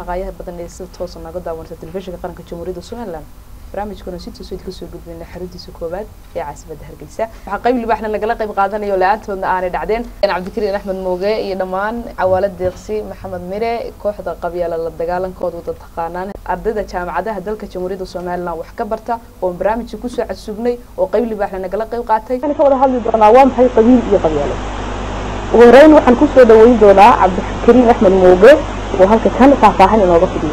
qaayaha badan ee sida toosa naga daawanata telefishinka qaranka jamhuuriyadda somaliland barnaamijkuna si toos idinka soo gudbina xaruntiisa koowaad ee caasimada hargeysa waxaa qayb libaaxna lagala qayb qaadanayo la-aantoodna aanay dhacdeen cabdikariin axmed mooge iyo dhammaan cawaalo deeqsi maxamed mire kooxda qabyaala la dagaalankooda wada taqaanaan ardayda jaamacadaha dalka jamhuuriyadda somaliland wax ka barta oon barnaamijka kusoo casugnay oo qayb libaaxna nagala qayb qaatay waxaan ka wada hadli doonaa waa maxay qabiil iyo qabyaalo ugu horeyn waxaan kusoo dhaweyn doonaa cabdikariin axmed mooge oo halka kan faahfaahin inooga fidiyo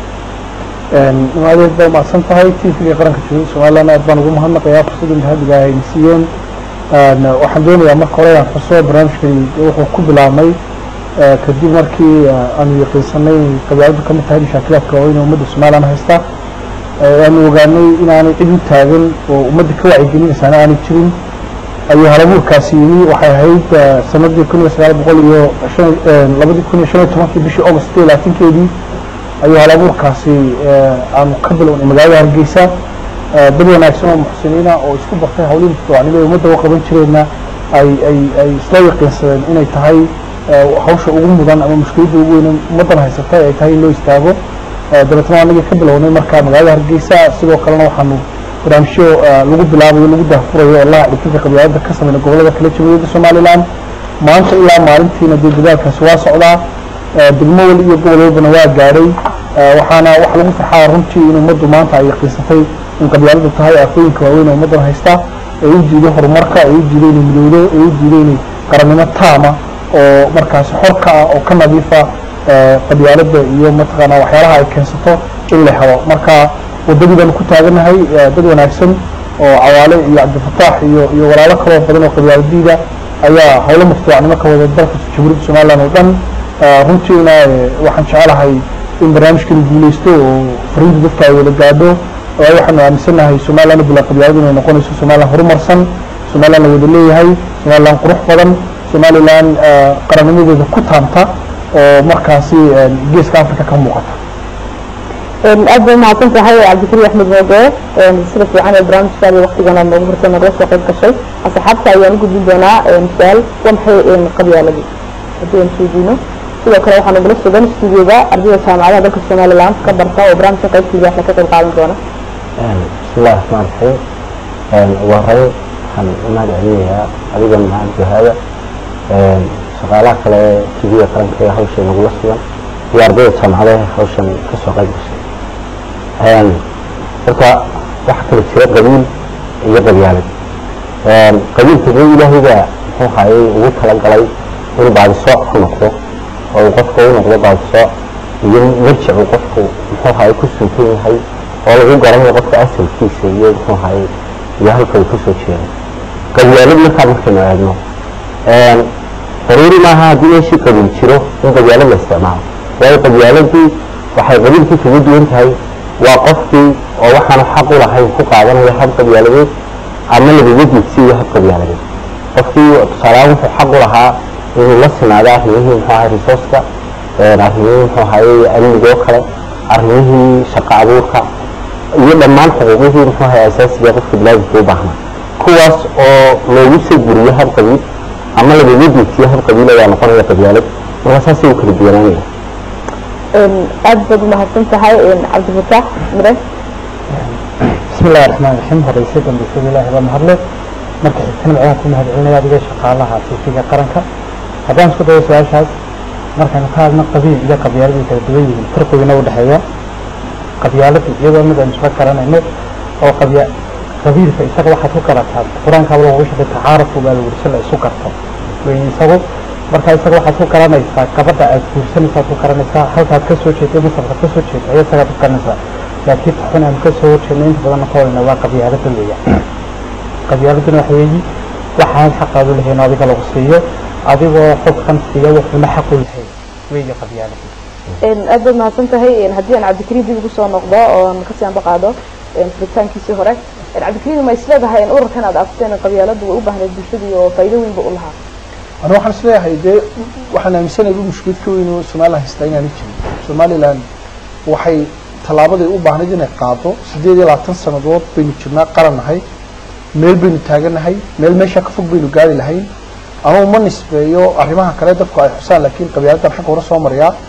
adeed baa umahadsan tahay tvga qaranka jamhuuriyadda somaliland aad baan ugu mahadnaqayaa fursadda mahadiga ay siiyeen waxaan doonayaa marka hore inaan xuso barnaamijkani wuxuu ku bilaabmay kadib markii aanu yaqiinsanay inay qabyaaladu kamid tahay mashaakilaadka waaweyn ee ummadda somaliland haysta aanu ogaanay inaanay cid u taagan oo ummadda ka wacyigelinaysaana aanay jirin ayuu halabuurkaasi yimi waxay ahayd sanadii kun iyo sagaal boqol iyo labadii kun iyo shan iyo tobankii bishii august iyo labaatankeedii ayuu halabuurkaasi aanu ka bilownay magaalada hargeysa dad wanaagsan oo muxsiniina oo isku bartay hawlihii mutadawacnimo ee ummadda u qaban jireenna ay ay ay isla yaqiinsadeen inay tahay hawsha ugu mudan ama mushkiladda ugu weyn ummaddan haysatay ay tahay in loo istaago dabeetna anagii ka bilownay marka magaalada hargeysa sidoo kalena waxaanu barnaamijyo lagu bilaabayo lagu daahfurayo oo laha dhigtinka qabyaalada ka sameyna gobollada kala jamhuuriyadda somaliland maanta ilaa maalintiina dee dadaalkaasi waa socdaa degmo wali iyo gobol walbana waa gaadhay waxaana wax lagu farxaa runtii in ummaddu maanta ay yaqiinsatay in qabyaaladu tahay aafooyinka waaweyn ee ummaddan haysta ee u diiday horumarka ee u diiday inay midowdo ee u diiday inay qarannimo taama oo markaasi xor ka ah oo ka nadiifa qabyaalada iyo mataqaanaa waxyaalaha ay keensato in la helo marka waddadii baanu ku taaganahay dad wanaagsan oo cawaale iyo cabdifataax iyo iyo walaalo kaloo badan oo qabyaaladiida ayaa howlo mutadawacnimo ka wada dalka jamhuuriyadda somaliland oo dhan runtiina waxaan jecelahay in barnaamijkani guuleysto oo fariinta dadka ay wada gaadho waayo waxaanu aaminsanahay somaliland bila qabyaaladu inay noqonayso somaliland horumarsan somaliland la wada leeyahay somaliland qurux badan somaliland qarannimadeeda ku taanta oo markaasi geeska africa ka muuqata aad bay umahadsan tahay cabdikariin axmed mooge sida fiican ee barnaamijkaadi waktigana noogu furtay nagala soo qayb gashay asxaabta ayaan u gudbin doonaa su-aal waa maxay qabyaaladu haddii aan weydiino sidoo kale waxaa nagala sugan studioga ardayda jaamacadaha dalka somaliland ka barta oo barnaamijka qaybta libaaxna ka qayb qaadan doona bismillahi raxmaan raxiim ugu horeyn waxaan u mahad celinayaa adiga mahad jahaada shaqaalaha kale ee tv-ga qaranka ee hawshan nagula sugan iyo ardayda jaamacadaha hawshan kasoo qayb gashay horta waxaa kala jira qabiil iyo qabyaalad qabiilka dee ilaahayga muxuu hayay ugu talagalay inuu baadisooc ku noqdo oo uu qofka u noqdo baadisooc iyo marjic uu qofku muxuu hayay ku suntan yahay oo lagu garanayo qofka asalkiisa iyo muxuu hayay iyo halka uu kasoo jeedo qabyaalad markaa markaynu eegno daruuri maaha haddii meeshii qabiil jiro in qabyaalad la isticmaalo waayo qabyaaladii waxay qabiilkii kaga duwan tahay waa qofkii oo waxaanu xaq u lahayn ku qaadanaya hab qabyaaladeed ama lagaga diidsiiyo hab qabyaaladeed qofkii tusaalehaan wuxuu xaq u lahaa inuu la sinaado arrimihii muxuu ahay resourceka arrimihii muxuu ahayey amnigoo kale arrimihii shaqo abuurka iyo dhammaan xuquuqihii muxuu ahay asaasiga qofka bilaadinka u baahnaa kuwaas oo loogu soo guriyo hab qabiil ama lagaga diidsiyo hab qabiil ayaa noqonaya qabyaalad markaa saasay u kala duwanaanaya aad baad umahadsan tahay cabdifataax mire bismi illahi raxmaan raxiim horeyse dambeysada ilaahi baa mahadle marka xigtana waxaan ku mahad celinaya adiga shaqaalaha tvga qaranka haddaan isku dayo su-aashaas markaynu ka hadno qabiil iyo qabyaaladu kala duwan yihiin farqiguna u dhexeeya qabyaaladu iyadoo mid aynu isla garanayno oo qabya qabiilka isaga waxaad ku garataa qur-aanka alla ugu sheegay tacaarafu baa la wursa la isu garto weyn isagu marka isaga waxaad ku garanaysaa gabadha aad guursanaysaad ku garanaysaa halkaad ka soo jeeday masarkaad ka soo jeeday ayaa isagaad ku garanaysaa laakiin taxun aan ka soo horjeedno inta badanna ka wadana waa qabyaalada weeya qabyaaladuna waxa weeyi waxaan xaqaadu lahayn oo adiga lagu siiyo adigoo xogkan siiya wuxuuna xaq u lahayn weeya qabyaalada aad baad mahadsan tahay haddii aan cabdikariin dib ugu soo noqdo oon kasii anba qaado furitaankiisii hore cabdikariin ma isleedahay in ururkan aad afteen qabyaaladu way u baahnayd bulshadii oo faa'iido weynba u lahaa ana waxaan isleeyahay dee waxaan aaminsanahay u mushkilad ka weyn oo somaliland haystaa inaanay jirin somaliland waxay tallaabaday u baahnayd inay qaado siddeed iyo labaatan sannadood baynu jirnaa qaran nahay meel baynu taaganahay meel meeshaa ka fog baynu gaari lahayn ama uma nisbeeyo arrimaha kale dadku ay xusaan laakiin qabyaaladan xagga hore soo mariyaa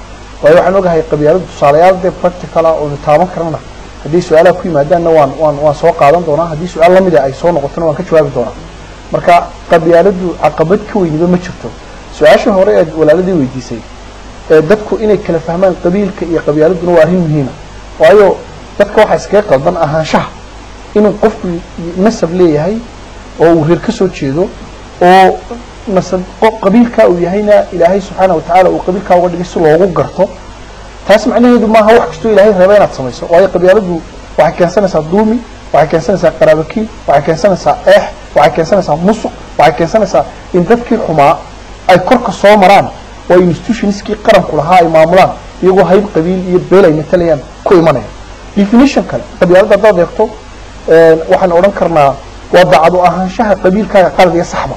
waayo waxaan ogahay qabyaaladu tusaalayaal dee practical ah oonu taaban karana haddii su-aalaha ku yimaadaanna waan waan waan soo qaadan doonaa haddii su-aal lamid a ay soo noqotona waan ka jawaabi doonaa marka qabyaaladu caqabad ka weyniba ma jirto su-aasha hore eed walaaladii weydiisay ee dadku inay kala fahmaan qabiilka iyo qabyaaladuna waa arrin muhiima waayo dadka waxaa iskaga qaldan ahaanshaha inuu qofku nasab leeyahay oo uu reer ka soo jeedo oo nasab qo- qabiilkaa uu yahayna ilaahay subxaana watacaala uu qabiilkaa uga dhigay si loogu garto taas macnaheedu maaha wax kastoo ilaahay reeba inaad samayso waayo qabyaaladu waxay keensanaysaa dulmi waxay keensanaysaa qaraabakiin waxay keensanaysaa eex waxay keensanaysaa musuq waxay keensanaysaa in dadkii xumaa ay korka soo maraan oo institutionskii qaranku lahaa ay maamulaan iyagoo hayb qabiil iyo beel ay matalayaan ku imanaya definition kale qabyaalada haddaad eegto een, waxaan odhan karnaa waa daacad u ahaanshaha qabiilkaaga qalad iyo saxba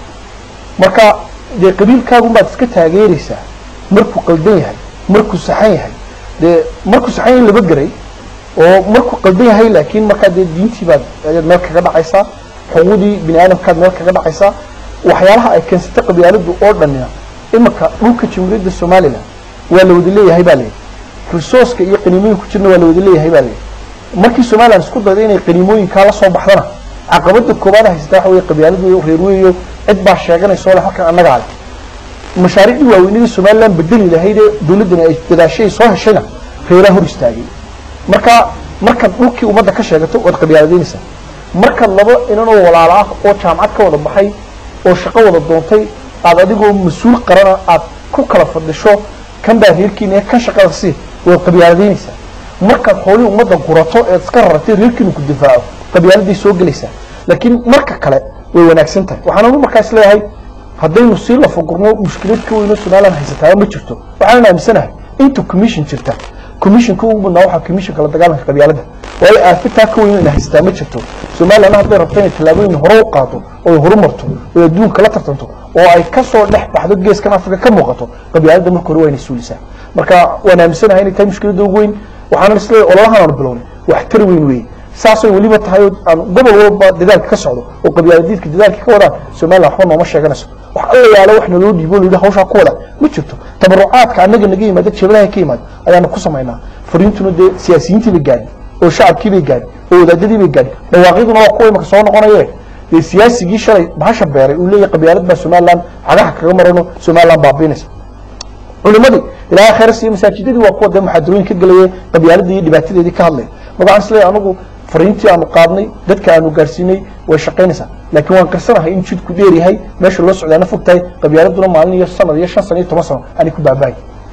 marka dee qabiilkaagun baad iska taageeraysaa markuu qaldan yahay markuu saxan yahay dee markuu saxan yahay laba geray oo markuu qaldan yahay laakiin markaa dee diintii baad ayaad meel kaga dhacaysaa xuquuqdii bini aadamkaad meel kaga dhacaysaa waxyaalaha ay keensatay qabyaaladu oo dhanina imika dhulka jamhuuriyadda somalilan waa la wada leeyahay baa layidhi resourceka iyo qaniimooyin ku jirna waa la wada leeyahay baa layidhi markii somalilan isku dayday inay qaniimooyinkaa la soo baxdana caqabada koobaad haysata waxa weye qabyaaladu reer weeyo cid baa sheeganaysa oo le halkan annagaa leh mashaariicdii waaweynadii somalilan bedeli lahayd ee dawladdani ay dadaashay soo heshayna reeraha hor istaagay marka markaad dhulkii ummadda ka sheegato waad qabyaaladaynaysaa markaad laba inan oo walaalo ah oo jaamacad ka wada baxay oo shaqo wada doontay aad adigoo mas-uul qarana aad ku kala fadhisho kan baa reerkiina ee kan shaqada sii waad qabyaaladaynaysaa markaad xoolihii ummadda gurato eed iska raratay reerkiinu ku difaaco qabyaaladay soo gelaysaa laakiin marka kale way wanaagsan tahay waxaan ugu markaa isleeyahay haddaynu sii lafagurno mushkilad ka weyno somalilan haysataaba ma jirto waxaan aaminsanahay inta commission jirta commissionka ugu badnaa waxaa commissionka la dagaalanka qabyaalada waayo aafitaa ka weyno ina haysataa ma jirto somalilan hadday rabto inay tallaabooyin hore u qaado oo ay horumarto oo ay adduunka la tartanto oo ay kasoo dhex baxdo geeskan afrika ka muuqato qabyaalada marka hore waa inay suulisaa marka waan aaminsanahay inay tahay mushkiladda ugu weyn waxaana isleeyahay ololahan aanu bilownay wax tar weyn weeye saasay weliba tahay oo aan gobol walba dadaalka ka socdo oo qabyaaladiidka dadaalka ka wadaan somalilan waxba nooma sheeganayso wax alla yaalo wax naloo dhiibo layidhi hawshaa ku wada ma jirto tabarucaadka annaga naga yimaada jebadaha ka yimaada ayaanu ku samaynaa fariintuna dee siyaasiyiintii bay gaadhi oo shacabkii bay gaadhi oo wadaadadii bay gaadhi dhawaaqyaduna waa kuwa imaka soo noqonaye dee siyaasigii shalay bahasha beeray uu leeyahay qabyaalad baa somalilan cagaha kaga marano somalilan baabiinaysa culimadii ilaahay khayr siiyo masaajidadii waa kuwa dee muxaadarooyin ka gelaya qabyaaladii iyo dhibaatadeedii ka hadlaya marka waxaan isleeyahay anigu fariintii aanu qaadnay dadka aanu gaarsiinay way shaqaynaysaa laakiin waan qarsanahay in jidku dheer yahay meesha loo socdaana fog tahay qabyaaladuna maalin iyo sanad iyo shan sano iyo toban sano aanay ku baabahay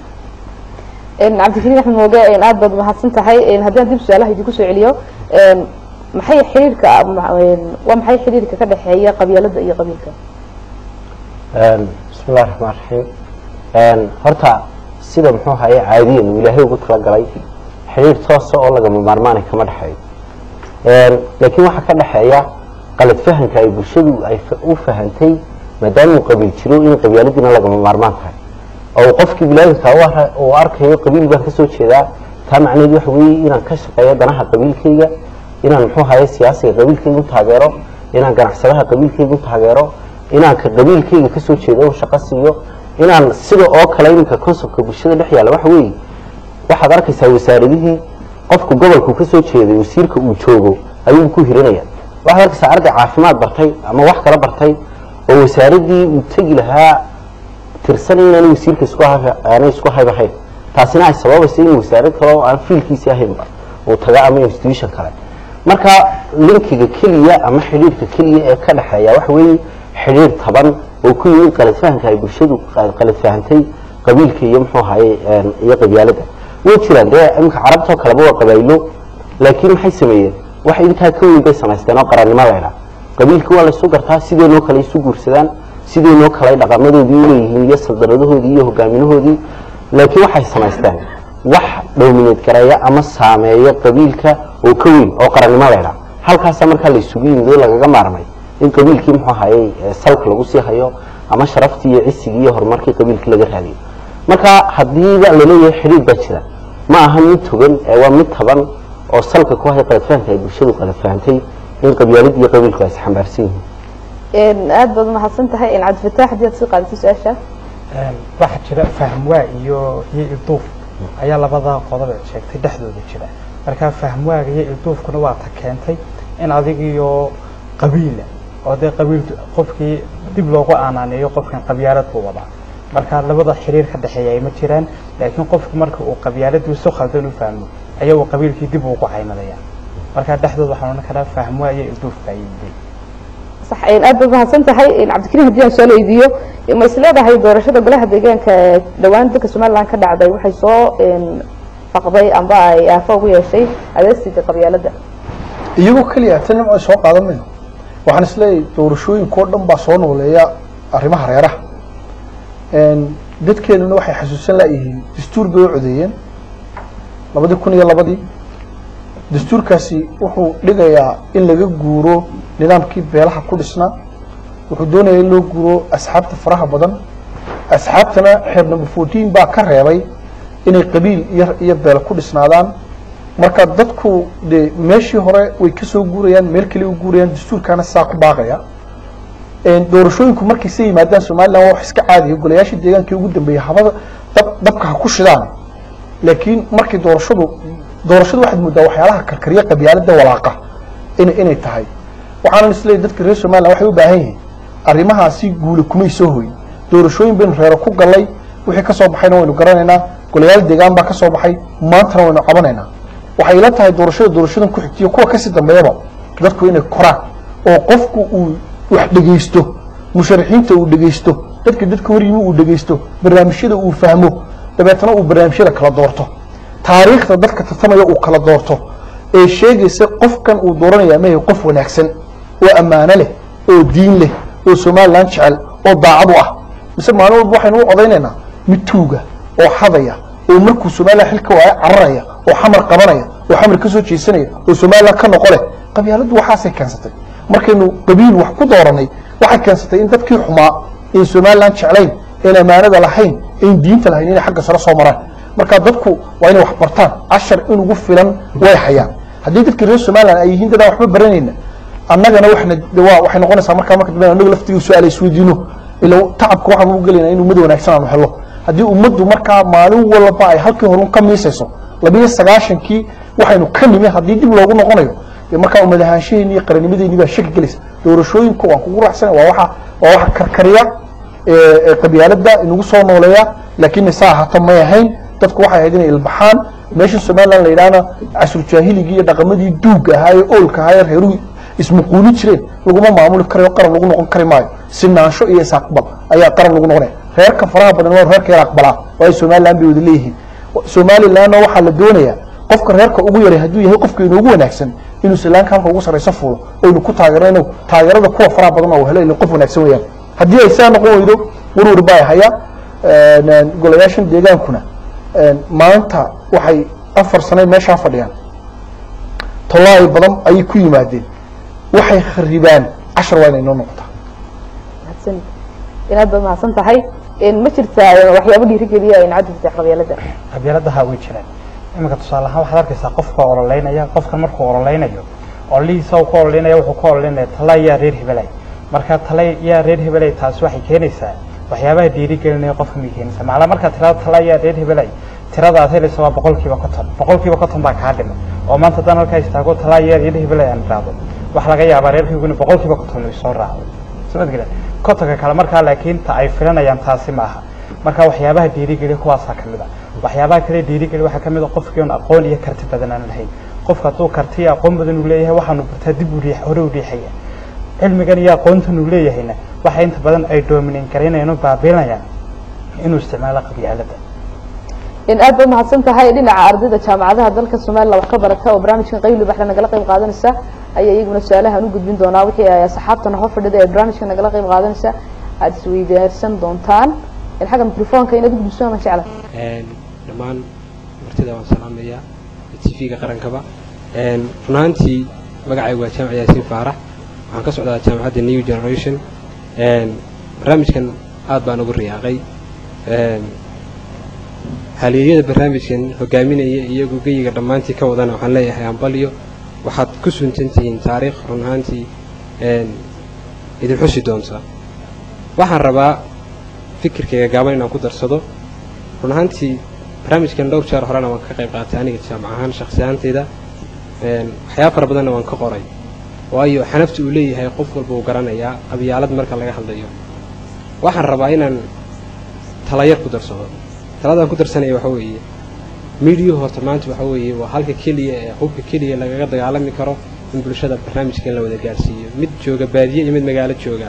cabdikariin axmed mooge aad baad mahadsan tahay haddii aan dib su-aalaha idinku soo celiyo maxay xiriirka waa maxay xiriirka ka dhexeeya qabyaalada iyo qabiilka bismi illahi raxmaan raxiim horta sida muxuu haye caadiyan uu ilaahay ugu talagalay xidhiir toosa oo lagama maarmaanay kama dhexeeyo laakiin waxaa ka dhexeeya qalad fahanka ay bulshadu ay u fahantay maadaama uu qabiil jiro in qabyaaladiina lagama maarmaan tahay oo uu qofkii bilaadinka uu arkayo qabiil baan kasoo jeedaa taa macnaheed waxa weeye inaan ka shaqeeyo danaha qabiilkayga inaan muxuu haye siyaasiga qabiilkayga u taageero inaan ganacsadaha qabiilkayga u taageero inaan ka qabiilkayga kasoo jeedo u shaqo siiyo inaan sida oo kale iminka consobka bulshada dhex yaalla waxa weeye waxaad arkaysaa wasaaradihii qofku gobolku ka soo jeeday wasiirka uu joogo ayuu ku hirinaya waxaad arkaysaa arday caafimaad bartay ama wax kala bartay oo wasaaradii uu tegi lahaa tirsanay inaanay wasiirka isku aanay isku haybahayn taasina ay sababaysa in wasaarad kale oo aan fiilkiisii ahaynba uu taga ama institution kale marka linkiga keliya ama xidhiirka keliya ee ka dhexeeya waxa weeye xidhiir taban oo ku yimid qalad fahanka ay bulshadu qalad fahantay qabiilka iyo muxuu ahaye iyo qabyaalada way jiraan dee iminka carabtoo kaleba waa qabaaylo laakiin maxay sameeyeen wax intaa ka weyn bay samaysteen oo qarannimo laydhaa qabiilka waa laysu gartaa sideenoo kale isu guursadaan sideenoo kale dhaqamadoodii uleeyihiin iyo saldanadahoodii iyo hogaaminahoodii laakiin waxay samaysteen wax dhowmineed gareeya ama saameeya qabiilka oo ka weyn oo qarannimo laydhaa halkaasa markaa la isugu yimid oo lagaga maarmay in qabiilkii muxuu hayay salka lagu sii hayo ama sharaftii iyo cisigii iyo horumarkii qabiilkii laga raadiyo marka hadiiba laleeyahay xidhiir baa jira ma aha mid togan ee waa mid taban oo salka ku hay qalad fahanka ay bulshadu qalad fahantay in qabyaalad iyo qabiilku ay isxambaarsan yihiin aad baad mahadsan tahay cabdifataax haddii aad sii qaadato su-aasha waxaa jira fahmwaa iyo iyo iduuf ayaa labadaa qodob ee sheegtay dhexdooda jira markaa fahmwaaga iyo ilduufkuna waa ta keentay in adigiyo qabiila oo dee qabiil qofkii dib loogu aanaaneeyo qofkan qabyaalad buu wadaa marka labada xiriir ka dhexeeya ay ma jiraan laakiin qofku marka uu qabyaaladii si khaldan u fahmo ayaa uu qabiilkii dib ugu caymadaya marka dhexdooda waxaan odhan karaa fahmwaa iyo ilduufka ayay yihiin صح إن أبى ما سنتحي إن عبد الكريم هديان سؤال إيديو ما يسلا ده هي دورشة قبلها دقيقة كدوان دك سمال لان كده عدي وحي صو إن فقضي أنباء يافوق ويا شيء هذا السيد قبيلة ده iyagoo keliya tan ay soo qaadan mayno waxaan isleeyahay doorashooyinkoo dhan baa soo nooleeya arrimaha reeraha dadkeenuna waxay xasuusan laayihiin dastuur bay u codeeyeen labadii kun iyo labadii dastuurkaasi wuxuu dhigayaa in laga guuro nidaamkii beelaha ku dhisnaa wuxuu doonaya in loo guuro asxaabta faraha badan asxaabtana xeer number fourteen baa ka reebay inay qabiil iyo iyo beela ku dhisnaadaan marka dadku de meeshii hore way ka soo guurayaan meel kale u guurayaan dastuurkaana sidaa ku baaqaya doorashooyinku markay sa yimaadaan somaliland waa wax iska caadiya golayaashii deegaankii ugu dambeeyey habada dab dabka ha ku shidaan laakiin markii doorashadu doorashadu waxaad moodaa waxyaalaha karkariya qabyaalada walaaqa in inay tahay waxaanan isleeyahy dadka reer somaliland waxay u baahan yihiin arrimahaasi guula kumay soo hoyin doorashooyin baynu reero ku gallay wixii ka soo baxayna waynu garanaynaa golayaal deegaan baa ka soo baxay maantana waynu cabanaynaa waxay ila tahay doorashada doorashadan ku xigtiyo kuwa kasii dambeeyaba dadku inay koraan oo qofku uu wax dhegaysto musharaxiinta uu dhegaysto dadka dadka horyimi uu dhegaysto barnaamijyada uu fahmo dabeetana uu barnaamijyada kala doorto taariikhda dadka tartamaya uu kala doorto ee sheegaysa qofkan uu dooranaya ma yahay qof wanaagsan oo ammaano leh oo diin leh oo somaliland jecel oo daacad u ah mise maalin walba waxaynu u codaynaynaa mid tuuga oo xadaya oo markuu somaliland xilka waayo cararaya oo xamar qabanaya oo xamar ka soo jeesanaya oo somaliland ka noqo leh qabyaaladdu waxaasay keensatay markaynu qabiil wax ku dooranay waxay keensatay in dadkii xumaa in somaliland jeclayn in ammaanada lahayn in diinta lahayn inay xagga sare soo maraan marka dadku waa inay wax bartaan cashar in ugu filan way hayaan haddii dadka reer somaliland ay yihiin dadaan waxba baranayna annagana waxna waa waxay noqonaysaa markaa marka dambe annaga laftiga su-aal isweydiino ila tacabka waxaan ugu gelaynaa in ummad wanaagsan aanu helo haddii ummaddu markaa maalin walba ay halkii horun ka miisayso labiyo sagaashankii waxaynu ka nimi haddii dib loogu noqonayo dee markaa ummad ahaanshaheeni iyo qaranimadeeni baa shaki gelaysa doorashooyinku waan kugu raacsana waa waxa waa waxa karkariya ee qabyaalada inagu soo nooleeya laakiin saa ahaato may ahayn dadku waxay ahayd inay ilbaxaan meesha somaliland la yidhaahna casur jaahiligii iyo dhaqamadii duugga ahaa ee oolka ahaa ee reeruhu ismuquuli jireen laguma maamuli karayo qaran lagu noqon kari maayo sinaansho iyo is-aqbal ayaa qaran lagu noqonaya reerka faraha badan waa reerka yar aqbalaa waayo somaliland bay wada leeyihiin somalilandna waxaa la doonayaa qofka reerka ugu yaray hadduu yahay qofka inoogu wanaagsan inuu islaanka halka ugu sarrayso fuulo oynu ku taageerno inuu taageerada kuwa faraha badan oo helo ila qof wanaagsan weeyaan haddii ay saa noqon weydo warwar baa haya golayaashan deegaankuna maanta waxay afar sane meeshaa fadhiyaan tolaayi badan ayay ku yimaadeen waxay kharibaan cashar waa inay noo noqotaa mahadsan inaad baad mahadsan tahay ma jirtaa waxyaabo dhiirigeliya in cadadka qabyaalada qabyaaladaha way jiraan iminka tusaale ahaan waxaad arkaysaa qofka ololeynaya qofkan markuu ololeynayo ololihiisa uu ku ololeynaya wuxuu ku ololeynaya tala yaa reer hebelay marka tala yaa reer hebelay taasi waxay keenaysaa waxyaabaha dhiirigelinaya qofka may keenaysaa macnaa markaad tirada tala yaa reer hebelay tirada aad helaysa waa boqolkiiba konton boqolkiiba konton baa kaa dhimay oo maanta haddaan halkaa istaago tala yaa reer hebelay aan idhaahdo waxa laga yaabaa reerkayguna boqolkiiba konton ay soo raacdo somadgala kontonka kale markaa laakiin ta ay filanayaan taasi ma aha marka waxyaabaha dhiirigeliya kuwaasaa kamid a waxyaabaha kale dhiirigeliya waxaa kamid a qofkii on aqoon iyo karti badan aan lahayn qofka hadduu karti iyo aqoon badan uu leeyahay waxaanu bartaa dib u riix hore u riixaya cilmigan iyo aqoontan uu leeyahayna waxa inta badan ay doominin garaynayaan oo baabiinayaan inuu isticmaalo qabyaalada in aad baad mahadsan tahay dhinaca ardayda jaamacadaha dalka somaliland wax ka barata oo barnaamijkan qayli baxda nagala qayb qaadanaysa ayaa iyaguna su-aalahan u gudbin doonaa wixii ay asxaabtana hor fadhida ee barnaamijka nagala qayb qaadanaysa aada isweydaarsan doontaan xagga microfoonka inaad gudbiso ama jecla dhammaan martida waan salaamayaa t v-ga qarankaba run ahaantii magacaygu waa jaamac yaasiin faarax waxaan ka socdaa jaamacadda new generation barnaamijkan aad baan ugu riyaaqay haleeyada barnaamijkan hogaaminaya iyagu geyiga dhammaantii ka wadana waxaan leeyahay hambalyo waxaad ku suntantihiin taariikh run ahaantii idin xusi doonta waxaan rabaa fikirkayga gaaban inaan ku darsado run ahaantii barnaamijkan dhowr jeer horena waan ka qayb qaatay aniga jaamac ahaan shakhsi ahaanteyda waxyaaba fara badanna waan ka qoray waayo xanafta uu leeyahay qof walba uu garanayaa qabyaalad marka laga hadlayo waxaan rabaa inaan talayar ku darsado taladaan ku darsanaya waxa weeye miidiyuhu horta maanta waxa weeye waa halka keliya ee hubka keliya lagaga dagaalami karo in bulshada barnaamijkan la wada gaarsiiyo mid jooga baadiye iyo mid magaalo jooga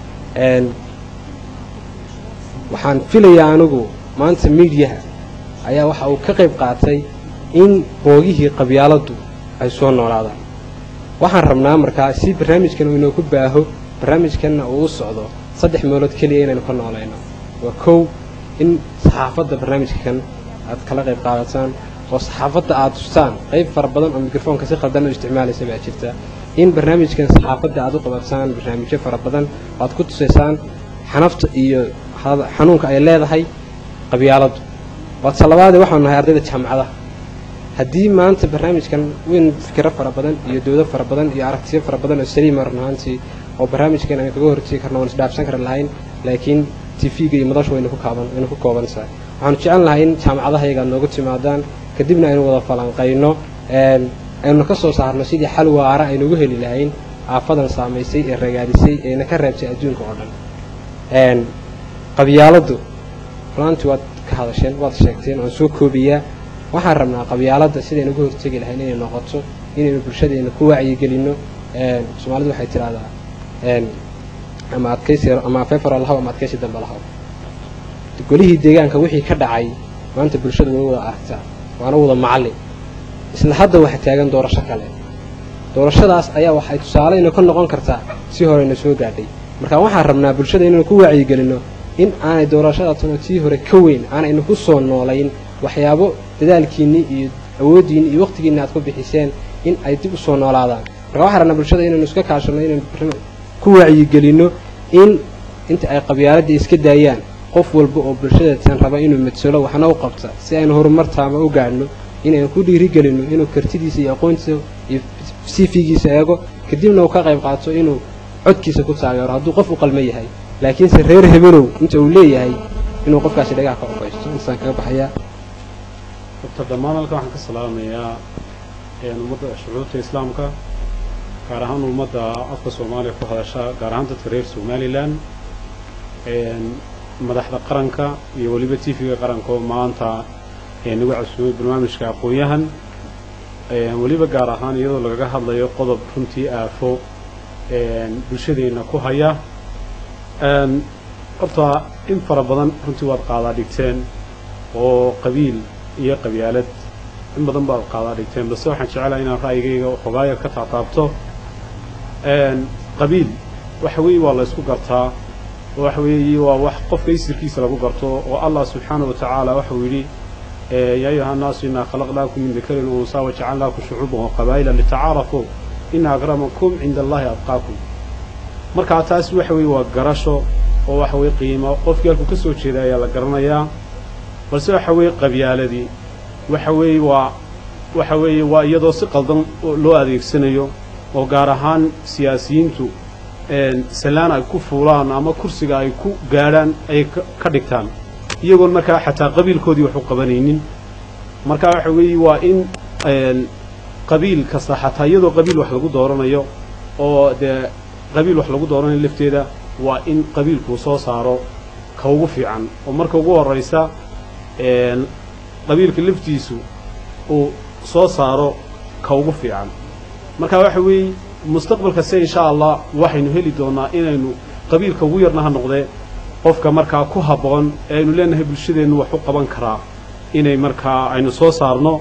waxaan filayaa anigu maanta miidiyaha ayaa waxa uu ka qayb qaatay in boogihii qabyaaladdu ay soo noolaadaan waxaan rabnaa markaa si barnaamijkan uu inoogu baaho barnaamijkanna uu u socdo saddex meelood keliya inaynu ka noolayno waa kow in saxaafadda barnaamijkan aad kala qayb qaadataan oo saxaafadda aad tustaan qayb fara badan oo mikrofoonka si khaldan u isticmaalaysa baa jirta in barnaamijkan saxaafadda aad u qabataan barnaamijyo fara badan oo aad ku tusaysaan xanafta iyo xanuunka ay leedahay qabyaaladdu waadse labaadee waxaanu nahay ardayda jaamacadaha haddii maanta barnaamijkan weyn fikiro fara badan iyo doodo fara badan iyo aragtiyo fara badan oo saliima run ahaantii oo barnaamijkan aynu kaga hortegi karno waan isdhaafsan kari lahayn laakiin tv-ga iyo madashu waynu ku kaaban waynu ku koobantahay waxaanu jecel lahay in jaamacadaha yaga aad noogu timaadaan kadibna aynu wada falanqayno aynu ka soo saarno sidii xal waara aynugu heli lahayn aafadan saamaysay ee ragaadisay eena ka reebtay adduunka oo dhan qabyaaladdu runaantii waad ka hadasheen waad sheegteen waan soo koobiyaa waxaan rabnaa qabyaaladda sidaynu uga hortegi lahayn inay noqoto inaynu bulshadeena ku wacyigelinno soomaalidu waxay tidhahdaa ama adkaysi ama fefaro lahaw ama adkaysi dambe lahaw golihii deegaanka wixii ka dhacay maanta bulshadu way wada aragtaa waana wada macallin isla hadda waxa taagan doorasho kale doorashadaas ayaa waxay tusaaleyna ka noqon kartaa si horeyna soo gaadhay marka waxaan rabnaa bulshada inaynu ku wacyigelinno in aanay doorashadaasuna tii hore ka weyn aanaynu ku soo noolayn waxyaabo dadaalkiinnii iyo awooddiinni iyo wakhtigiinni aad ku bixiseen in ay dib u soo noolaadaan marka waxaan rabnaa bulshada inaynu iska kaashanno inaynu ku wacyigelinno in inta ay qabyaaladda iska daayaan qof walba oo bulshadasan raba inuu madsalo waxna u qabta si aynu horumar taama u gaadhno inaynu ku dhiirigelinno inuu kartidiisa iyo aqoontiisa iyo sifigiisa eego kadibna uu ka qayb qaato inuu codkiisa ku taageero hadduu qof u qalma yahay laakiinse reer hebelow inta uu leeyahay inuu qofkaasi dhagaha ka ofaysto intaasaan kaga baxayaa doctor dhammaan halkan waxaan ka salaamayaa ummadda shucuurta islaamka gaar ahaan ummadda afka soomaaliya ku hadasha gaar ahaan dadka reer somalilan madaxda qaranka iyo weliba t v-ga qaranka oo maanta nagu casuumay barnaamijka aqoon-yahan weliba gaar ahaan iyadoo lagaga hadlayo qodob runtii aafo bulshadeenna ku haya horta in fara badan runtii waad qaadaa dhigteen oo qabiil iyo qabyaalad in badan baad qaadaa dhigteen balse waxaan jecelahay inaan ra'yigayga xogaayar ka taataabto qabiil waxa weeye waa la ysku gartaa oo waxa weeye waa wax qofka isirkiisa lagu garto oo allah subxaanahu wa tacaala waxau yidhi yaa ayuha annaasu innaa khalaqnaakum min dakarin unsaa wajacalnaakum shucuuban wa qabaa'ila litacaarafuu ina akramakum cinda allahi adqaakum markaa taas waxa weeye waa garasho oo waxa weeye qiimo qofkii halkuu ka soo jeeda ayaa la garanayaa balse waxa weeye qabyaaladii waxa weeye waa waxa weeye waa iyadoo si qaldan loo adeegsanayo oo gaar ahaan siyaasiyiintu sallaan ay ku fuulaan ama kursiga ay ku gaadhaan ay ka dhigtaan iyagoon markaa xataa qabiilkoodii wax u qabanaynin marka waxa weeye waa in qabiil kasta xataa iyadoo qabiil wax lagu dooranayo oo dee qabiil wax lagu dooranayo lafteeda waa in qabiilkuu soo saaro ka ugu fiican oo marka ugu horraysa qabiilka laftiisu uu soo saaro ka ugu fiican marka waxa weeye mustaqbalka se insha allah waxaynu heli doonnaa inaynu qabiilka ugu yarna ha noqdee qofka markaa ku habboon ee aynu leenahay bulshadeennu wax u qaban karaa inay markaa aynu soo saarno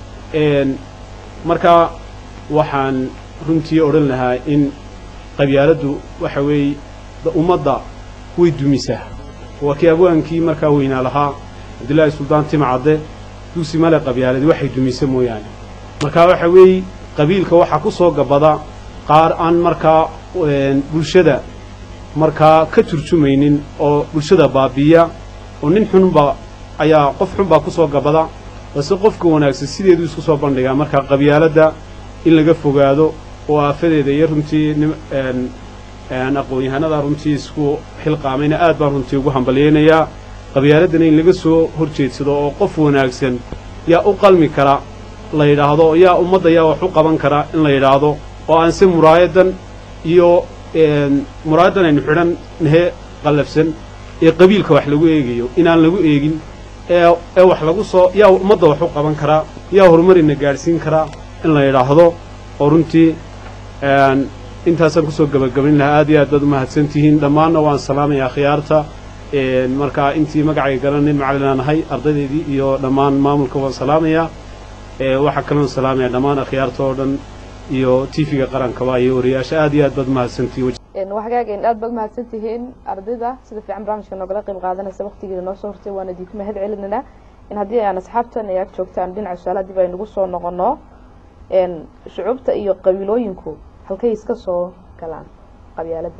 markaa waxaan runtii odhan lahaa in qabyaaladdu waxa weeye ummadda way dumisaa waa kii abwaankii markaa weynaa lahaa cabdillaahi suldaan timcadde dugsi male qabyaaladi waxay dumisa mooyaane markaa waxa weeye qabiilka waxaa ku soo gabada qaar aan markaa bulshada markaa ka turjumaynin oo bulshada baabiiya oo nin xunba ayaa qof xunbaa ku soo gabada balse qofka wanaagsan sideeduu isku soo bandhigaa markaa qabyaaladda in laga fogaado oo aafadeeda iyo runtii aqoon-yahanada runtii isku xilqaamayna aad baan runtii ugu hambalyaynayaa qabyaaladana in laga soo horjeedsado oo qof wanaagsan yaa u qalmi kara la yidhaahdo yaa ummadda yaa wax u qaban kara in la yidhaahdo oo aan se muraayadan iyo muraayadan aynu xidhan nahe qallafsan ee qabiilka wax lagu eegayo inaan lagu eegin ee ee wax lagu soo yaa ummadda wax u qaban karaa yaa horumarina gaadhsiin karaa in la yidhaahdo oo runtii intaasaan kusoo gebagabayn lahaa aad iyo aad baad u mahadsan tihiin dhammaanna waan salaamayaa khiyaarta markaa intii magacay garanin macallinaan ahay ardaydeydii iyo dhammaan maamulka waan salaamayaa waxaa kaloon salaamaya dhammaan akhyaarta oo dhan iyo tv-ga qarankaba iyo wariyaasha aad iyo aad baad mahadsantihiin waxgaagen aad baad mahadsan tihiin ardayda sida fiican barnaamijka noogala qayb qaadanaysa waqtigeeda noo soo hortay waana idinku mahad celinana in haddii aan asxaabtan ay ag joogtaan dhinaca su-aalaha dib aynugu soo noqono shucuubta iyo qabiilooyinku halkay iska soo galaan qabyaaladda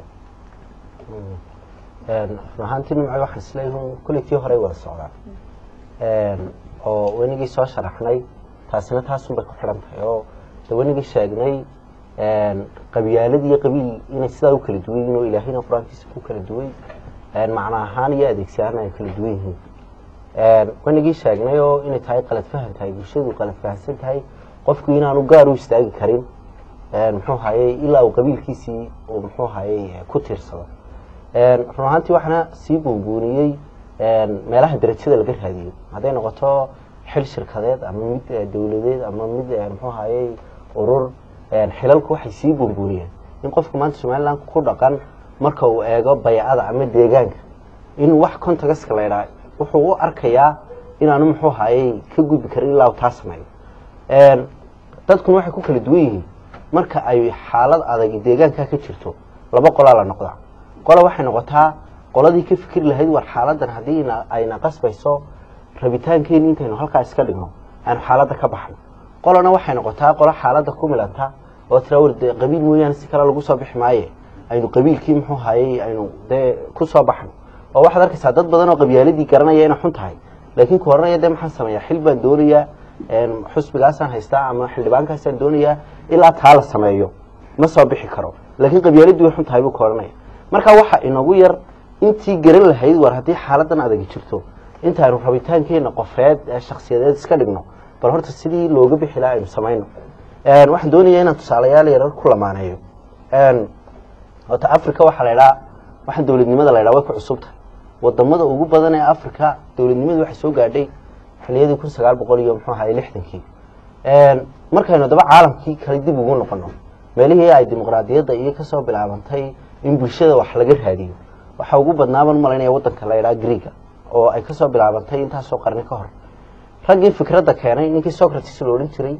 run ahaantii nimco waxaan isleeyahay kulli tii horey wada socdaan oo wenigii soo sharaxnay taasina taasun bay ku xidhan tahay oo de wenigii sheegnay qabyaalad iyo qabiil inay sidaa u kala duwan yihin oo ilaahayna qur-aankiisa ku kala duway macno ahaan iyo adeegsi ahaan ay kala duwan yihiin wenigii sheegnay oo inay tahay qalad fahan tahay bulshadu qalad fahansan tahay qofku inaanu gaar u istaagi karin muxuu hayey ilaa uu qabiilkiisii uu muxuu hayey ku tiirsado run ahaantii waxaana sii buunbuuniyey meelaha darajada laga raadiyo hadday noqoto xil shirkadeed ama mid dowladeed ama mid muxuu hayey urur xilalku waxay sii buunbuuniyeen in qofku maanta somaliland ku dhaqan marka uu eego baycada ama deegaanka in wax contagaska la idhaa wuxuu u arkayaa inaanu muxuu hayey ka gudbi karin ilaa uu taa sameeyo dadkuna waxay ku kala duwan yihiin marka ay xaalad adag deegaankaa ka jirto laba qolaa la noqdaa qola waxay noqotaa qoladii ka fikri lahayd war xaaladan haddii ayna qasbayso rabitaankeeni intaynu halkaa iska dhigno aynu xaaladda ka baxno qolana waxay noqotaa qolo xaaladda ku milanta oo tira war de qabiil mooyaane si kale lagu soo bixi maaye aynu qabiilkii muxuu hayey aynu dee ku soo baxno oo waxaad arkaysaa dad badan oo qabyaaladii garanaya inay xun tahay laakiin ku horanaya dee maxaan sameeyaa xil baan doonayaa xusbigaasaan haystaa ama xildhibaankaasaan doonayaa ilaa taa la sameeyo ma soo bixi karo laakiin qabyaaladii way xun tahay buu ka ohanaya marka waxa inagu yar intii garan lahayd war haddii xaaladan adagi jirto intaaynu rabitaankeena qofeed ee shaksiyadeed iska dhigno bal horta sidii looga bixi laha aynu samayno waxaan doonaya inaan tusaalayaal yarar ku lamaaneeyo horta africa waxaa la idhaha waxaan dowladnimada la ydhaha way ku cusub tahay wadamada ugu badan ee africa dowladnimadu waxay soo gaadhay xiliyadii kun sagaal boqol iyo muxuu ahay lixdankii markaynu daba caalamkii kale dib ugu noqono meelihii ay dimuqraadiyadda iyo kasoo bilaabantay in bulshada wax laga raadiyo waxaa ugu badnaaban malaynaya wadanka la ydhaha greega oo ay kasoo bilaabantay intaasoo qarni ka hor raggii fikradda keenay ninkii socrates la odhan jiray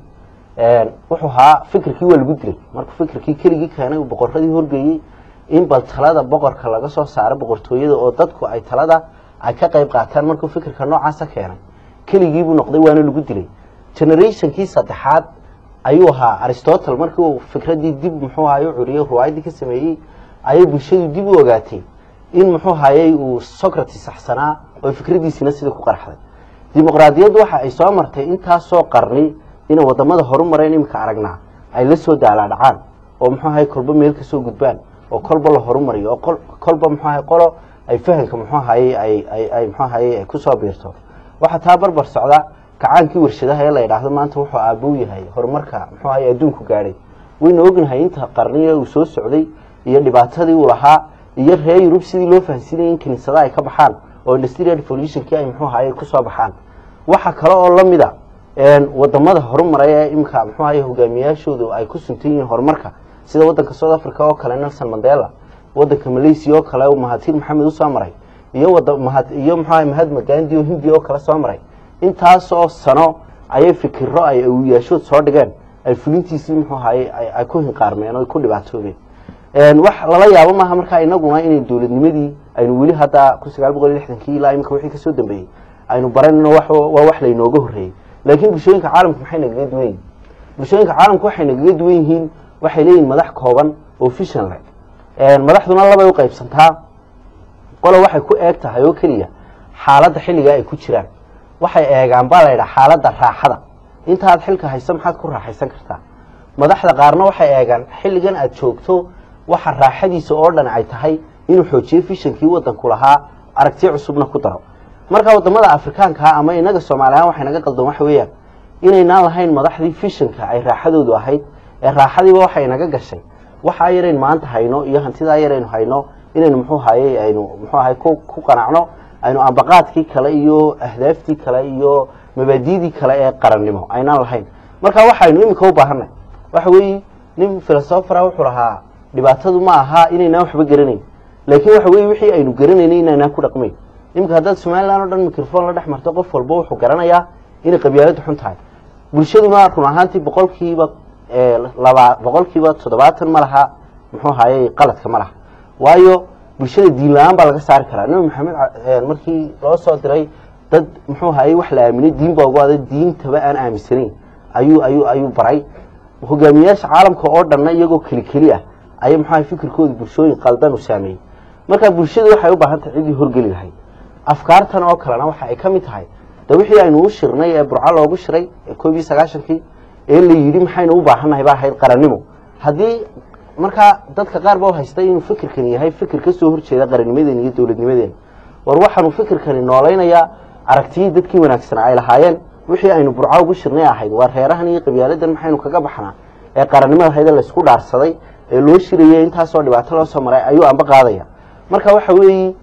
wuxuu ahaa fikirkii waa lagu dilay markuu fikirkii keligii keenay uu boqoradii horgeeyey in bal talada boqorka laga soo saaro boqortooyada oo dadku ay talada ay ka qayb qaataan markuu fikirka noocaasa keenay keligiibuu noqday waana lagu dilay generationkii saddexaad ayuu ahaa aristotle markii uu fikraddii dib muxuu ahay u curiyey ruwaayadii ka sameeyey ayay bulshadu dib u ogaatay in muxuu hayey uu socrates saxsanaa oo fikraddiisiina sidii ku qarxday dimuqraadiyaddu waxa ay soo martay intaasoo qarni inay wadamada horu mareen iminka aragnaa ay la soo daalaadhacaan oo muxuu ahay kolba meel kasoo gudbaan oo kolba la horumariyo oo kolba muxuu ahay qolo ay fahanka muxuu ahaye ay ay ay muxuu ahaye kusoo biirto waxaa taa barbar socda kacaankii warshadaha ee la yidhaahdo maanta wuxuu aabuu yahay horumarka muxuu ahaye adduunku gaadhay waynu ognahay inta qarniga uu soo socday iyo dhibaatadii uu lahaa iyo reer yurub sidii loo fahansiinayay in kiniisada ay ka baxaan oo industrial revolutionkii ay muxuu ahaye kusoo baxaan waxa kale oo la mida wadamada horumaray ee imika muxuu ahaye hogaamiyaashoodu ay ku suntan yihiin horumarka sida wadanka south africa oo kale nelson mandela wadanka malaysia oo kale mahatir maxamed usoo maray iyo wada mahad iyo muxuu ahay mahatma gandi oo hindiya oo kale soo maray intaasoo sano ayay fikiro ay awiyaashood soo dhigeen ay fulintiisii muxuu ahaye ay ku hinqaarmeen oo ku dhibaatoobeen wax lala yaabo maaha markaa inaguna inay dowladnimadii aynu weli hadda kun sagaal boqol iyo lixdankii ilaa imika wixii kasoo dambeeyey aynu baranino waa wax laynooga horreeyey laakiin bulshooyinka caalamku maxay nagaga duwan yihin bulshooyinka caalamku waxay nagaga duwan yihiin waxay leeyihin madax kooban oo fishan leh madaxduna labay u qaybsantaa qolo waxay ku eeg tahay oo keliya xaaladda xilligaa ay ku jiraan waxay eegaan baa la ydhaha xaaladda raaxada intaad xilka hayso maxaad ku raaxaysan kartaa madaxda qaarna waxay eegaan xilligan aad joogto waxa raaxadiisa oo dhan ay tahay inuu xoojiyo fishankii wadanku lahaa aragtiyo cusubna ku daro marka wadamada afrikaanka ama inaga soomaali ahaan waxay naga qaldan waxa weeyaan inaynaan lahayn madaxdii fishanka ay raaxadoodu ahayd ee raaxadiiba waxay naga gashay waxa yarayn maanta hayno iyo hantidaa yaraynu hayno inaynu muxuu hayey aynu muxuu ahay ku ku qanacno aynu ambaqaadkii kale iyo ahdaaftii kale iyo mabaadiidii kale ee qarannimo aynaan lahayn marka waxaynu iminka u baahanay waxa weeye nin filosofara wuxuu lahaa dhibaatadu ma aha inaynaan waxba garanayn laakiin waxa weye wixii aynu garanaynay inaynaan ku dhaqmayn iminka haddaad somalilan o dhan microfon la dhex marto qof walba wuxuu garanayaa inay qabyaaladu xun tahay bulshaduna run ahaantii boqolkiiba laba boqolkiiba toddobaatan ma laha muxuu hayey qaladka ma laha waayo bulshada diin la-aan baa laga saari karaa nabi maxamed markii loo soo diray dad muxuu hayey wax la aaminay diin baa ugu aday diintaba aan aaminsanayn ayuu ayuu ayuu baray hogaamiyayaasha caalamka oo dhanna iyagoo keli keli ah ayay muxuu ahay fikirkooda bulshooyin qaldan u saameeyey marka bulshada waxay u baahan tahay ciddii horgeli lahayd afkaartan oo kalena waxa ay ka mid tahay de wixii aynu u shirnay ee burco loogu shiray ee koob iyo sagaashankii ee la yidhi maxaynu u baahannahay ba ahayd qarannimo haddii markaa dadka qaar ba u haystay inuu fikirkani yahay fikir ka soo horjeeda qarannimadeena iyo dowladnimadeena war waxaanu fikirkani noolaynayaa aragtiyii dadkii wanaagsanaa ay lahaayeen wixii aynu burco ugu shirnay ahayd waa reerahan iyo qabyaaladan maxaynu kaga baxnaa ee qarannimada ahayd ee laysku dhaarsaday ee loo shirayay intaasoo dhibaato loo soo maray ayuu amba qaadaya marka waxa weeye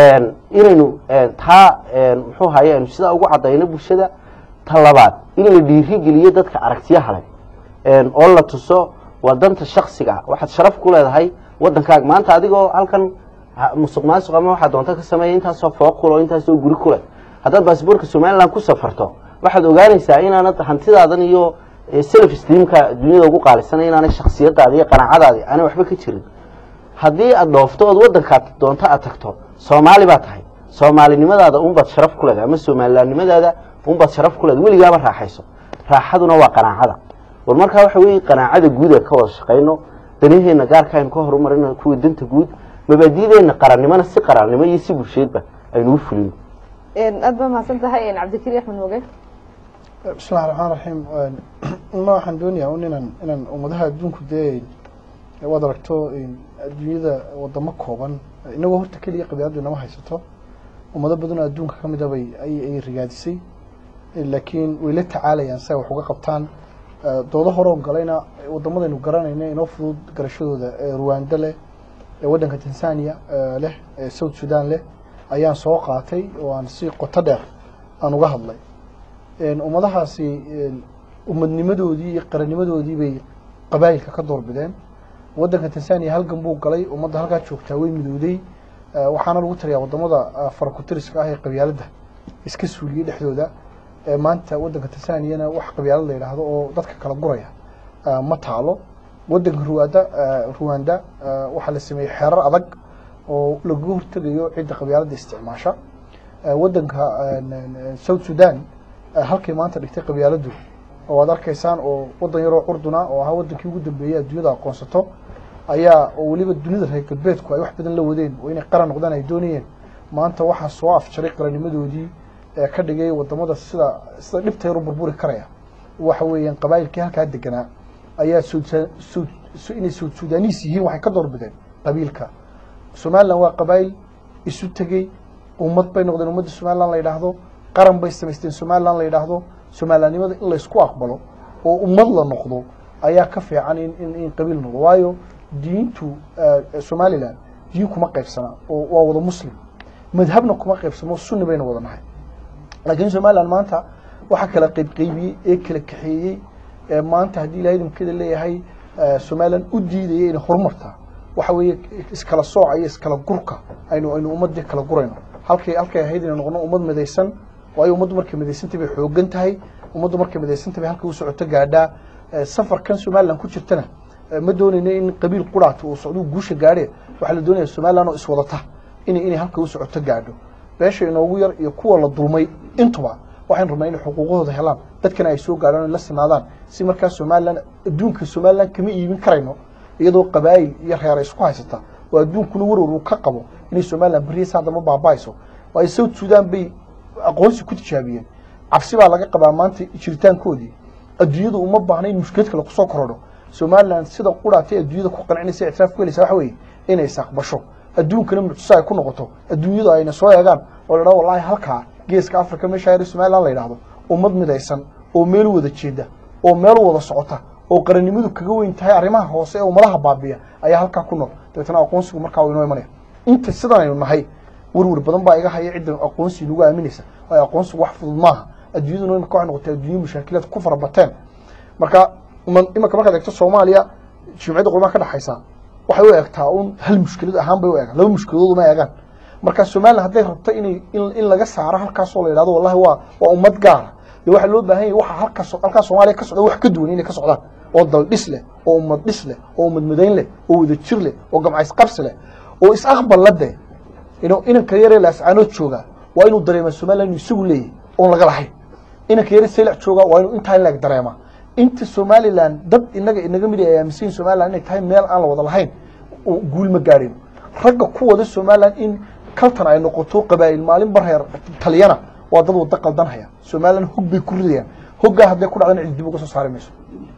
inaynu taa muxuu haye aynu sidaa ugu cadayno bulshada ta labaad in la dhiirigeliyo dadka aragtiyaha leh oo la tuso waa danta shaksiga waxaad sharaf ku leedahay wadankaaga maanta adigoo halkan musuq maasuq ama waxaad doonto ka sameeya intaasoo fooq kule oo intaasoo guri ku leh haddaad baasboorka somaliland ku safarto waxaad ogaanaysaa inaanad hantidaadan iyo self steamka dunyada ugu qaalisanay inaanay shaksiyadaadi iyo qanaacadaadi aanay waxba ka jirin haddii aad dhoofto ood wadankaad doonto aad tagto soomaali baa tahay soomaalinimadaada unbaad sharaf ku leedahay ama somalilandnimadaada unbaad sharaf ku leedahay weligaaba raaxayso raaxaduna waa qanaacada war markaa waxa weeye qanaacada guud ee ka wada shaqayno danaheenna gaarka aynu ka horumarino kuwa danta guud mabaadiideenna qarannimona si qarannimo iyo si bulsheedba aynu u fulino aad ba mahadsan tahay cabdikari axmed moge bismillahi raxmaan raxiim ma waxaan doonayaa un inaan inaan ummadaha adduunku dee waad aragto adduunyada wadamo kooban inagoo horta keliya qabyaaladu inama haysato ummado badanoo adduunka ka mid a bay ay rigaadisay laakiin way la tacaalayaan si ay wax uga qabtaan doodo hore on galayna wadamadaynu garanayna inoo fudud garashadooda ruwanda leh waddanka tanzania leh south sudan leh ayaan soo qaatay oo aan si qoto dheer aan uga hadlay ummadahaasi ummadnimadoodii iyo qarannimadoodii bay qabaayilka ka doorbideen waddanka tanzania halgan buu galay ummadda halkaa joogtaa way midowday waxaana lagu taliyaa wadamada farakutiriska ah ee qabyaaladda iska suuliyey dhexdooda maanta waddanka tanzaniana wax qabyaalad la yidhaahdo oo dadka kala guraya ma taalo waddanka ruwanda ruwanda waxaa la sameeyey xeerar adag oo lagaga hortegayo cidda qabyaaladda isticmaasha waddanka south sudan halkay maanta dhigtay qabyaaladdu oo aad arkaysaan oo waddan yaroo curduna oo ahaa waddankii ugu dambeeyey adduunyada aqoonsato ayaa oo weliba dunida reer galbeedku ay wax badan la wadeen oo inay qaran noqdaan ay doonayeen maanta waxaa soo afjaray qarannimadoodii ee ka dhigay wadamada sida sida dhibta yar u burburi karaya waxa weeyaan qabaayilkii halkaa deganaa ayaa inay south sudanis yihiin waxay ka doorbideen qabiilka somaliland waa qabaayil isu tegey ummad bay noqdeen ummadda somaliland la yidhaahdo qaran bay samaysteen somaliland la yidhaahdo somalilandnimada in laysku aqbalo oo ummad la noqdo ayaa ka fiican in in in qabiil noqdo waayo diintu somaliland diin kuma qaybsana oo waa wada muslim madhabna kuma qaybsamo sunni bayna wada nahay laakiin somaliland maanta waxaa kala qaybqaybiyey ee kala kaxeeyey ee maanta haddii ilahay idinkeeda leeyahay somaliland u diidaya inay horumartaa waxa weeye iskala sooca iyo iskala gurka aynu aynu ummadii kala gurayno halkay halkay ahayd inay noqono ummad midaysan waayo ummaddu markay midaysantay bay xoogan tahay ummaddu markay midaysantay bay halka u socoto gaadhaa safarkan somaliland ku jirtana ma doonayno in qabiil quraat uu socduu guusha gaadhe waxaa la doonaya somaliland oo iswadata inay inay halka u socoto gaadho beesha inoogu yar iyo kuwa la dulmay intuba waxaynu rabnaa inay xuquuqdooda helaan dadkana ay soo gaadhaan ay la sinaadaan si markaa somaliland adduunka somaliland kama iibin karayno iyadoo qabaayil iyo reer isku haysata oo adduunkuna warwar uu ka qabo inay somaliland beriya haddama baaba'ayso waayo south sudan bay aqoonsi ku tijaabiyeen cabsi baa laga qabaa maanta jiritaankoodii adduunyadu uma baahna in mushkilad kale kusoo korodho somaliland sida quraatay adduunyada ku qancinaysa ictiraaf ku helaysa waxa weeye inay isaqbasho adduunkana mucjiso ay ku noqoto adduunyadu ayna soo eegaan oo la dhaho wallahi halkaa geeska africa meesha reer somaliland la yidhaahdo ummad midaysan oo meel wada jeeda oo meel wada socota oo qarannimadu kaga weyn tahay arrimaha hoose ee ummadaha baabiya ayaa halkaa ku nool dabeetana aqoonsigu markaa uu inoo imanaya inta sidan aynu nahay werwer badan baa iga haya cidda aqoonsi nagu aaminaysa waayo aqoonsigu wax fudud maaha adduunyaduna imika waxay noqotay adduunyo mashaakilaad ku fara bateen marka imanka markaad eegto soomaaliya jimciyadda qurbaha ka dhexaysa waxay u eegtaa un hal mushkilad ahaan bay u eegaan laba mushkiladood uma eegaan marka somaliland hadday rabto inay in laga saaro halkaasoo la yidhahdo wallahi waa waa ummad gaara dee waxaa loo baahan yahay waxa halkaas halkaa soomaaliya ka socda wax ka duwan inay ka socdaan oo dal dhis leh oo ummad dhis leh oo ummad madayn leh oo wada jir leh oo gamcays qabsi leh oo is aqbal la dee inuu inanka yaree laascaanood jooga waa inuu dareema somaliland inuu isagu leeyahay oon laga lahayn inanka yare seylac jooga waa inuu intaa in leeg dareema inta somaliland dad inaga inaga mid ay aaminsan yihin somaliland inay tahay meel aan la wada lahayn guul ma gaadhin ragga ku wada somaliland in kaltan ay noqoto qabaa'il maalin bar reer taliyana waa dad wada qaldanhaya somaliland hog bay ku ridayaan hoggaa hadday ku dhacdana cid dib uga soo saari mayso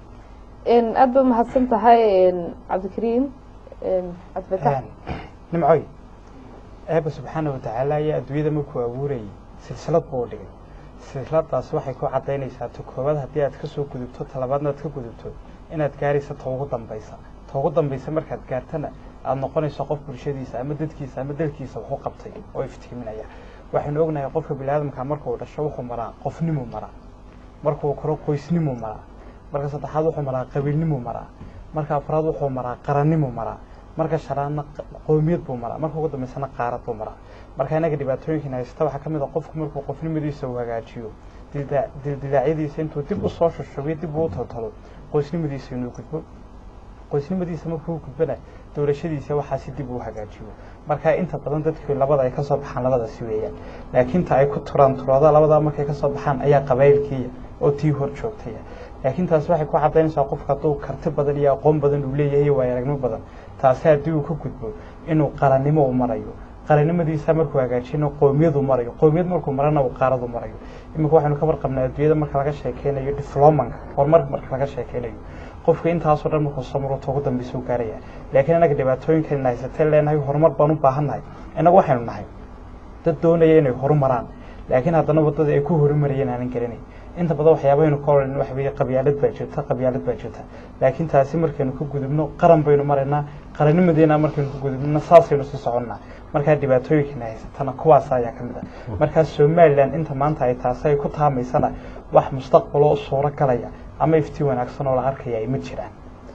aad ba mahadsan tahay cabdikariim cabdifatax nimcoy eeba subxaana watacaala ayaa adduunyada markuu abuurayay silsilad buu u dhigay silsiladaas waxay ku cadaynaysaa ta koowaad haddii aad ka soo gudubto talabaadna aad ka gudubto inaad gaaraysa ta ugu dambaysa ta ugu dambaysa markaad gaartana aada noqonayso qof bulshadiisa ama dadkiisa ama dalkiisa waxu qabtay oo iftiiminaya waxaynu ognahay qofka biniaadamka markuu dhasho wuxuu maraa qofnimuu maraa markuu koro qoysnimuu maraa marka saddexaad wuxuu maraa qabiilnimuu maraa marka afraad wuxuu maraa qarannimuu maraa marka shanaadna qoomiyad buu maraa marka ugu dambaysana qaarad buu maraa marka inaga dhibaatooyinkan haysta waxaa ka mid a qofku markuu qofnimadiisa uu hagaajiyo dildilaacyadiisa intuu dib usoo shushubiyo dib uu toltalo qoysnimadiisa inuu gudbo qoysnimadiisa markuu gudbana dowlashadiisa waxaasi dib uu hagaajiyo marka inta badan dadkii labada ay kasoo baxaan labadaasi weeyaan laakiin ta ay ku turaan turooda labadaa markay kasoo baxaan ayaa qabaylkiiya oo tii hor joogtaya laakiin taas waxay ku cadaynaysaa qofka hadduu karti badan iyo aqoon badan uu leeyahay iyo waayo aragnimo badan taasi haddii uu ka gudbo inuu qarannimo u marayo qarannimadiisa markuu hagaajino qoomiyadu marayo qoomiyad markuu marana uu qaaradu marayo iminka waxaynu ka warqabnaa adduunyada marka laga sheekeynayo diflomanka horumarka marka laga sheekeynayo qofka intaasoo dhan markuu soo marto ugu dambaysa u gaaraya laakiin inaga dhibaatooyinkan haysatee leenahay horumar baan u baahannahay innagu waxaynu nahay dad doonaya inay horumaraan laakiin haddana waddadii ay ku horumarayeen aanan garanayn inta badan waxyaabaynu ka odhan waxa weeye qabyaalad baa jirta qabyaalad baa jirta laakiin taasi markaynu ka gudubno qaran baynu maraynaa qarannimadeena markaynu ka gudubno saasaynu sii soconnaa markaa dhibaatooyinkana haysatana kuwaas ayaa ka mid ah markaa somaliland inta maanta ay taasi ay ku taamaysana wax mustaqbaloo suuro galaya ama iftii wanaagsan oo la arkaya ay ma jiraan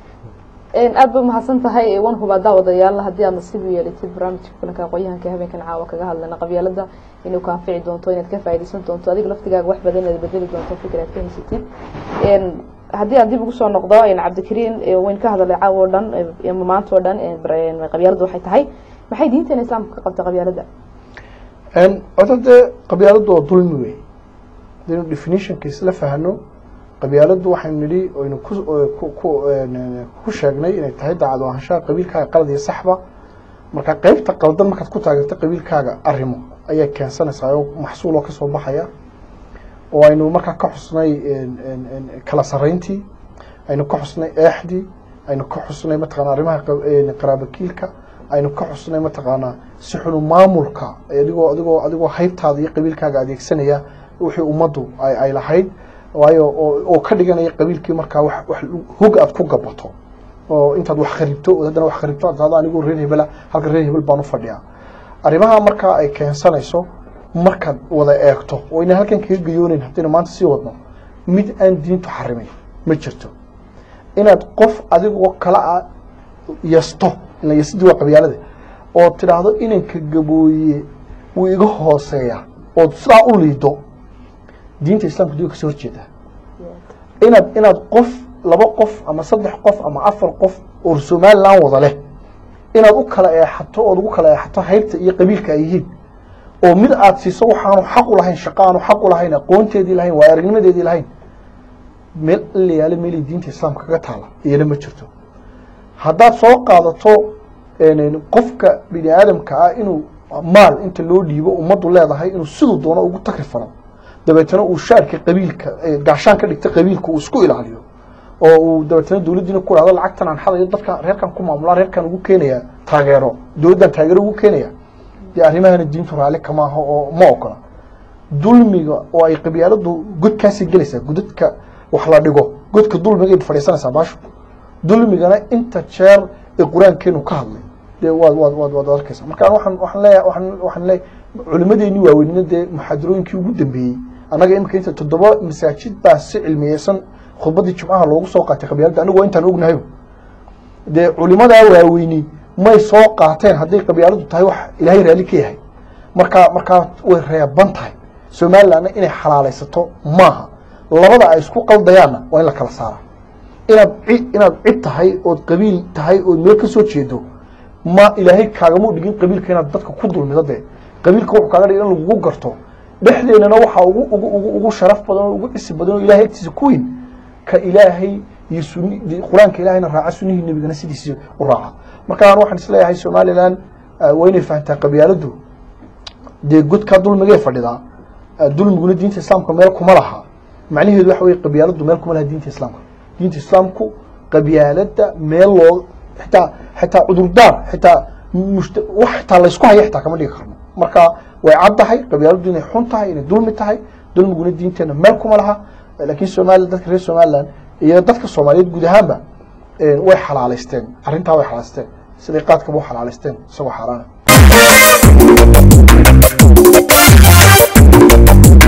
aad ba mahadsan tahay wan hubaa daawadayaal haddii aad nasiib u yeelatid barnaamijka kulanka aqoonyahanka habeenkan caawa kaga hadlayna qabyaalada inuu ka anfici doonto inaad ka faaidaysan doonto adiga laftigaaga wax badan inaad bedeli doonto fikir aad ka haysatid haddii aan dib ugu soo noqdo cabdikariin wayn ka hadalay caawa o dhan maanta oo dhan qabyaalada waxay tahay maxay diinteena islaamka ka qabta qabyaalada horta dee qabyaaladu waa dulmi wey hadaynu definitionka isla fahno qabyaaladu waxaynu nidhi aynu ku sheegnay inay tahay daacad ahaanshaha qabiilkaaga qalad iyo saxba marka qeybta qaldan markaad ku taageerto qabiilkaaga arrimo ayay keensanaysaa oo maxsuul oo kasoo baxaya oo aynu markaa ka xusnay kala sarayntii aynu ka xusnay eexdii aynu ka xusnay mataqana arrimaha qaraabakiilka aynu ka xusnay mataqaanaa si xunu maamulka adigoo adigoo adigoo haybtaada iyo qabiilkaaga adeegsanaya wixii ummaddu ay lahayd waayo oo ka dhiganaya qabiilkii markaa wax wax hog aad ku gabato oo intaad wax kharibto oo haddana wax kharibto aad tahdo anigoo reer hebela halka reer hebel baan u fadhiyaa arrimaha markaa ay keensanayso markaad wada eegto oo inaan halkan kaga gayoonayn haddaynu maanta sii wadno mid aan diintu xarimin ma jirto inaad qof adigoo kala a yasto ila yasidii waa qabyaalada oo tidhaahdo inanka gabooye wuu iga hooseeya ood sidaa u liido diinta islamka diga kasoo horjeeda inaad inaad qof laba qof ama saddex qof ama afar qof oo somaliland wada leh inaad u kala eexato ood ugu kala eexato haybta iyo qabiilka ay yihiin oo mid aad siiso waxaanu xaq u lahayn shaqo aanu xaq u lahayn aqoonteedii lahayn waa aragnimadeedii lahayn meel in la yaalo meelay diinta islaamka kaga taala iyana ma jirto haddaad soo qaadato qofka bini aadamka ah inuu maal inta loo dhiibo ummaddu leedahay inuu siduu doono ugu takri falo dabeetana uu shaarka qabiilka gaashaan ka dhigta qabiilka uu isku ilaaliyo oo uu dabeetana dowladdiina ku dhahdo lacagtan aan xadayo dadka reerkan ku maamulaa reerkan ugu keenayaa taageero dowladdan taageero ugu keenaya dee arrimahana diintu raalli kama aha oo ma ogola dulmiga oo ay qabyaaladu godkaasi gelaysaa godadka wax la dhigo godka dulmiga fadhiisanaysaa baashu dulmigana inta jeer ee qur-aankeenu ka hadlay dee waad waad waad waad arkaysaa marka waxaan waxaan leeyahay waxaan waxaan leeyahay culimadeennii waaweynina dee muxaadarooyinkii ugu dambeeyey annaga imika inta toddoba masaajid baa si cilmiyeysan khudbadii jumcaha loogu soo qaatay qabyaaladda anigu waa intaan ognahay dee culimadaa waaweyni may soo qaateen hadday qabyaaladu tahay wax ilaahay raalli ka yahay markaa markaa way reeban tahay somalilandna inay xalaalaysato maaha labada ay isku qaldayaanna waa in la kala saara inaad ci inaad cid tahay ood qabiil tahay ood meel ka soo jeedo ma ilaahay kaagama dhigin qabiilka inaad dadka ku dulmido dee qabiilka wuxuu kaaga dhigin in lagugu garto dhexdeennana waxaa ugu ugu ugu ugu sharaf badan oo ugu cisi badan oo ilahay agtiisa ku weyn ka ilaahay iyo suni qur-aanka ilaahayna raaca sunihii nebigana sidiisii u raaca marka aan waxaan isleeyahay somaliland waa inay fahantaa qabyaaladu dee godkaa dulmigee fadhidaa dulmiguna diinta islaamka meel kuma laha macnaheedu waxa weye qabyaaladu meel kuma laha diinta islaamka diinta islaamku qabyaalada meel loo xitaa xitaa cudurdaar xitaa mushta wax xitaa laysku haya xitaa kama dhigi karno marka way cad tahay qabyaaladu inay xun tahay inay dulmi tahay dulmiguna diinteena meel kuma laha laakiin somaliland dadka reer somaliland iyo dadka soomaaliyeed guud ahaanba way xalaalaysteen arrintaa way xalaalaysteen siday qaadkaba u xalaalaysteen isagoo xaaraana